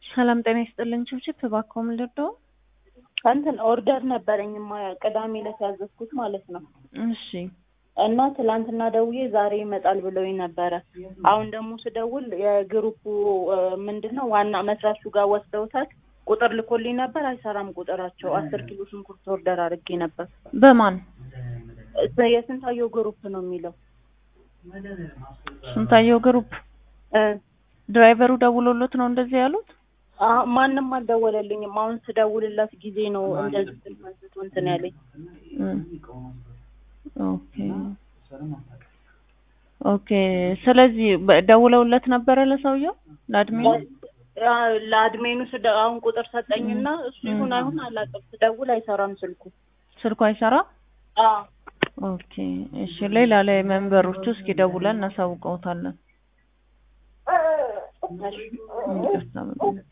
ሰላም ጤና ይስጥልኝ። ችብችብ እባክዎ ምን ልርዳዎ? እንትን ኦርደር ነበረኝማ ቅዳሜ ዕለት ያዘዝኩት ማለት ነው። እሺ እና ትላንትና ደውዬ ዛሬ ይመጣል ብለውኝ ነበረ። አሁን ደግሞ ስደውል የግሩፑ ምንድን ነው ዋና መስራቹ ጋር ወስደውታል። ቁጥር ልኮልኝ ነበር፣ አይሰራም ቁጥራቸው። አስር ኪሎ ሽንኩርት ኦርደር አድርጌ ነበር። በማን የስንታየው ግሩፕ ነው የሚለው ስንታየው ግሩፕ እ ድራይቨሩ ደውሎሎት ነው እንደዚህ ያሉት? አ- ማንም አልደወለልኝም። አሁን ስደውልላት ጊዜ ነው እንደዚህ ስልክ አንስቶ እንትን ያለኝ። እም። ኦኬ ኦኬ። ስለዚህ በ- ደውለውለት ነበረ ለሰውየው ለአድሚኑ? አ፣ ለአድሜኑ ስደ አሁን ቁጥር ሰጠኝና እሱ ይሁን አይሁን አላውቅም። ስደውል አይሰራም ስልኩ። ስልኩ አይሰራ? አ ኦኬ እሺ። ሌላ ላይ መንበሮቹ እስኪ ደውለን እናሳውቀውታለን። እሺ። ይቅርታ በጣም